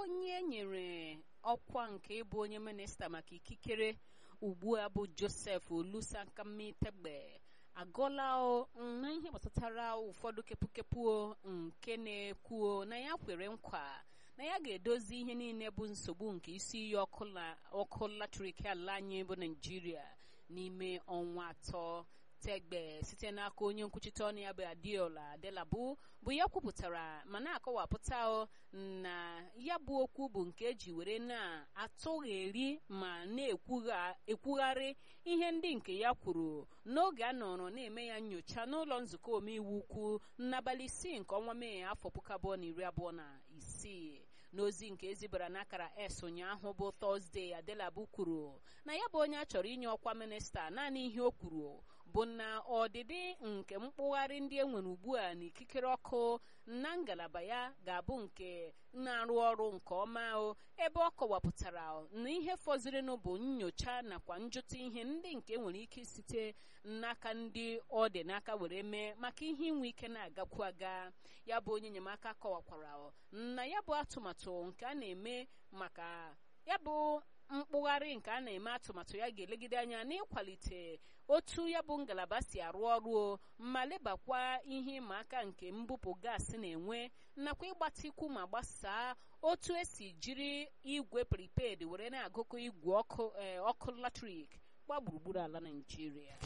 onye nyere ọkwa nke ịbụ onye minista maka ikikere ugbu a bụ joseph olusankamitegbe agọla na ihe gbasatara ụfọdụ kepụkepụ nke na-ekwuo na ya kwere nkwa na ya ga-edozi ihe niile bụ nsogbu nke isi iyi ọkụ latrik ala anyị bụ naijiria n'ime ọnwa atọ tegbe site n'aka onye nkwuchite ọnụ ya bụ adiola adelabu bụ ya kwupụtara ma na-akọwapụta na ya bụ okwu bụ nke eji were na-atụgheri ma na-ekwugharị ihe ndị nke ya kwuru n'oge a nọrọ na-eme ya nyocha n'ụlọ nzukọ omeiwu ukwu n'abalị isii nke ọnwa mee afọ puku abụọ na iri abụọ na isii n'ozi nke ezibara n'akara s ụnyaahụ bụ tọzdee adelabu kwuru na ya bụ onye a chọrọ inye ọkwa minista naanị ihe o kwuru bụ na ọdịdị nke mkpụgharị ndị enwere ugbu a na ikikere ọkụ na ngalaba ya ga-abụ nke na-arụ ọrụ nke ọma o ebe ọ kọwapụtara na ihe fọzirinụ bụ nyocha nakwa njụta ihe ndị nke nwere ike site n'aka ndị ọ dị n'aka were mee maka ihe inwe ike na-agakwu aga ya bụ onye enyemaka kọwakwara na ya bụ atụmatụ nke a na-eme maka ya bụ mkpụgharị nke a na-eme atụmatụ ya ga-elegide anya n'ịkwalite otu ya bụ ngalaba si arụ ọrụ ma lebakwa ihe ịma aka nke mbupụ gaasị na-enwe nakwa ịgbatikwu ma gbasaa otu esi jiri igwe prepaid were na-agụkọ igwe ọkụ latrik gba gburugburu ala Naịjirịa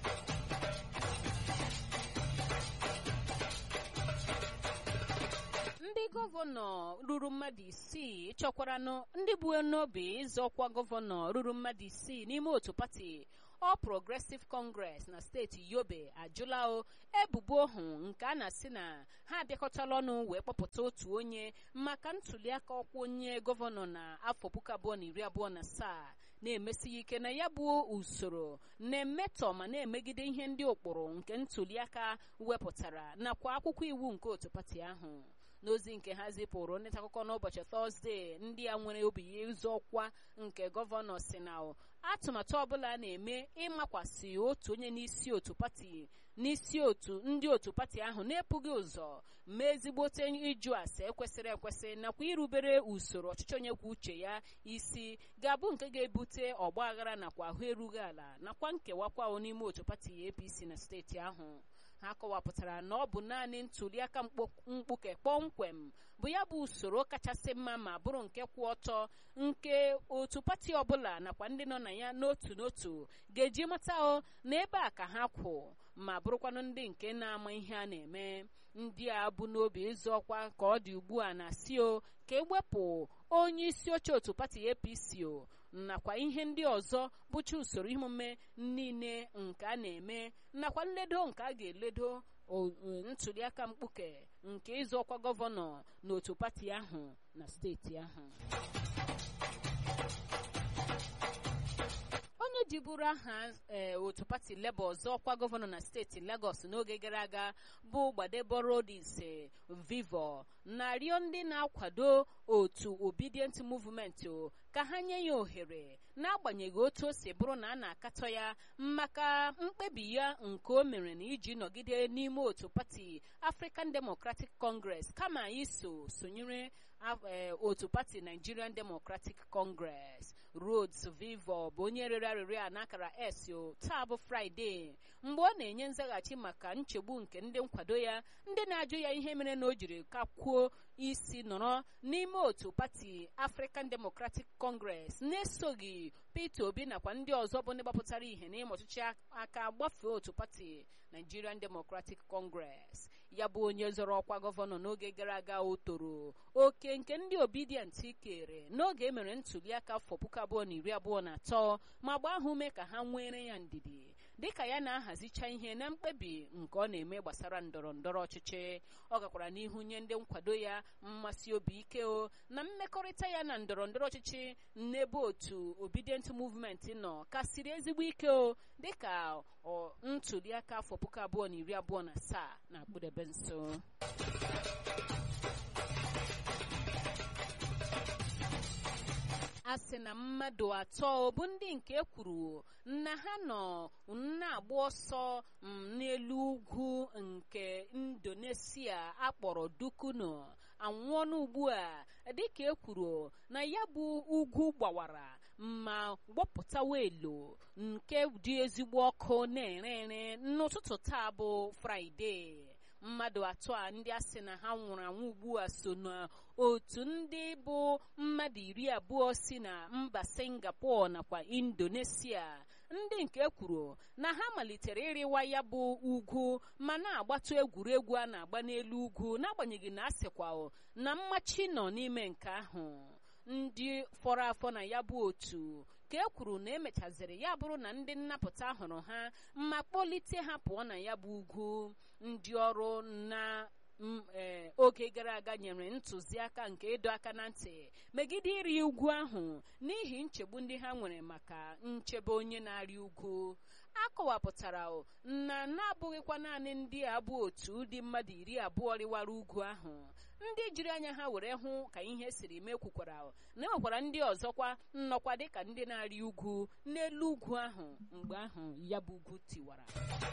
ndị gọvanọ ruru mmadụ isii chọkwaranụ ndị bụ n'obi ịzọ ọkwa gọvanọ ruru mmadụ isii n'ime otu pati All Progressive Congress na steeti Yobe ajụla o ebubo ohu nke a na-asị na ha abịakọtala ọnụ wee kpọpụta otu onye maka ntuliaka ọkwa onye gọvanọ na afọ puku abụọ na iri abụọ na asaa na-emesighị ike na ya bụ usoro na-emetọ ma na-emegide ihe ndị ụkpụrụ nke ntuliaka wepụtara nakwa akwụkwọ iwu nke otu pati ahụ n'ozi nke ha zipụrụ ndị akụkọ n'ụbọchị tọzdee ndị a nwere obi ya ịzọ ọkwa nke gọvanọ si na atụmatụ ọbụla na-eme ịmakwasị otu onye n'isi otu pati n'isi otu ndị otu pati ahụ na-epụghị ụzọ ma ezigbote ịjụ ase ekwesịrị ekwesị nakwa irubere usoro ọchịchị onye kwuo uche ya isi ga-abụ nke ga-ebute ọgba aghara nakwa ahụ erughị ala nakwa nkewakwa n'ime otu pati APC na steeti ahụ ha kọwapụtara na ọ bụ naanị ntuliaka mkpuke kpọmkwem bụ ya bụ usoro kachasị mma ma bụrụ nke kwụ ọtọ nke otu pati ọbụla nakwa ndị nọ na ya n'otu n'otu ga-eji mata o na ebe a ka ha kwụ ma bụrụkwanụ ndị nke na-ama ihe a na-eme ndị a bụ n'obi ịzụ ọkwa ka ọ dị ugbu a na si o ka ewepụ onye isi oche otu pati APC o nakwa ihe ndị ọzọ bụcha usoro emume niile nke a na-eme nakwa nledo nke a ga-eledo ntuliaka mkpuke nke ịzụ ọkwa gọvanọ n'otu pati ahụ na steeti ahụ onye jiburu aha otu pati Labour ọzọ ọkwa gọvanọ na steeti Lagos n'oge gara aga bụ Gbadeborodice Vivo na-arịọ ndị na-akwado otu Obedient Movement ka ha nye ya ohere n'agbanyeghị otu o si bụrụ na a na-akatọ ya maka mkpebi ya nke o mere na iji nọgide n'ime otu pati African Democratic Congress kama iso sonyere otu pati Nigerian Democratic Congress Rhodes Vivo bụ onye rere arịrịọ a n'akara s taa bụ Fraịde mgbe ọ na-enye nzaghachi maka nchegbu nke ndị nkwado ya ndị na-ajụ ya ihe mere na o jiri kakwuo isi nọrọ n'ime otu pati African Democratic Congress na-esoghị Peter Obi nakwa ndị ọzọ bụ ndị gbapụtara ihe n'ime ọchịchị aka gbafee otu pati Nigerian Democratic Congress ya bụ onye zọrọ ọkwa gọvanọ n'oge gara aga o toro oke nke ndị obedient kere n'oge emere ntuliaka afọ puku abụọ na iri abụọ na atọ ma gbaa ha ume ka ha nwere ya ndidi dịka ya na-ahazicha ihe na mkpebi nke ọ na-eme gbasara ndọrọ ndọrọ ọchịchị ọ gakwara n'ihu nye ndị nkwado ya mmasị obi ike o na mmekọrịta ya na ndọrọ ndọrọ ọchịchị n'ebe otu obedient movement nọ kasiri ezigbo ike o dịka ntuliaka afọ puku abụọ na iri abụọ na asaa na-akpụdebe nso a sị na mmadụ atọ bụ ndị nke kwuru na ha nọ na-agba ọsọ n'elu ugwu nke indonesia akpọrọ dukuno anwụọna ugbu a dịka e kwuru na ya bụ ugwu gbawara ma gbọpụtawa elo nke dị ezigbo ọkụ na-ere ere n'ụtụtụ taa bụ fraịde mmadụ atọ a ndị a sị na ha nwụrụ anwụ ugbu a so n'otu ndị bụ mmadụ iri abụọ si na mba singapore nakwa indonesia ndị nke kwuru na ha malitere ịrịwa ya bụ ugwu ma na-agbatu egwuregwu a na-agba n'elu ugwu n'agbanyeghị na a sịkwa na mmachi nọ n'ime nke ahụ ndị fọrọ afọ na ya bụ otu ka e kwuru na emechaziri ya bụrụ na ndị nnapụta hụrụ ha ma kpọlite ha pụọ na ya bụ ugwu ndị ọrụ na oge gara aga nyere ntụziaka nke ịdọ aka na ntị megide ịrị ugwu ahụ n'ihi nchegbu ndị ha nwere maka nchebe onye na-arị ugwu a kọwapụtara na na-abụghịkwa naanị ndị a bụ otu dị mmadụ iri abụọ rịwara ugwu ahụ ndị jiri anya ha were hụ ka ihe siri mee kwukwara na enwekwara ndị ọzọkwa nnọkwa dịka ndị na-arị ugwu n'elu ugwu ahụ mgbe ahụ ya bụ ugwu tiwara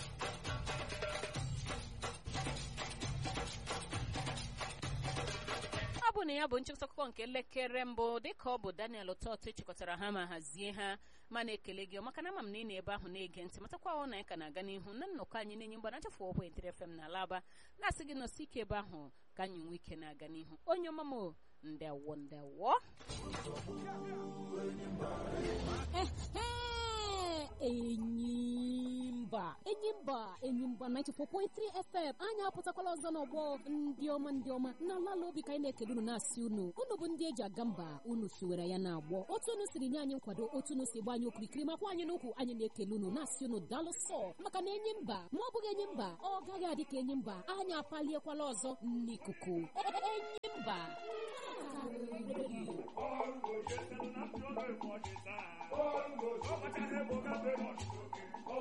ọ bụ na ya bụ nchịkọta akụkọ nke elekere mbụ dịka ọ bụ daniel ụtọtụ chịkọtara ha ma hazie ha ma na-ekele gị maka na ama m na ị na-ebe ahụ na-ege ntị matakwa ọ na anyị ka na-aga n'ihu na nnọkọ anyị na-enye mgba na chefu ọbụ etere fm na alaba na-asị gị nọsi ike ebe ahụ ka anyị nwee ike na-aga n'ihu onye ọma m ndewo ndewo enyimba enyimba enyimba 94.3 fm anyị apụtakwala ọzọ n'ọgbọ ndị ọma ndị ọma na ala obi ka anyị na-ekele unu na-asị unu unu bụ ndị eji aga mba unu siwere ya na-agbọ otu unu siri nye anyị nkwado otu unu si gba anyị okirikiri makwa anyị n'ukwu anyị na-ekele unu na-asị unu daalụ sọ maka na enyi mba ma ọ bụghị enyi mba ọ gaghị adị ka enyi mba anyị apaliekwala ọzọ n'ikuku enyi mba Bongo, yes, and I'm sure they want it. Bongo, so much I have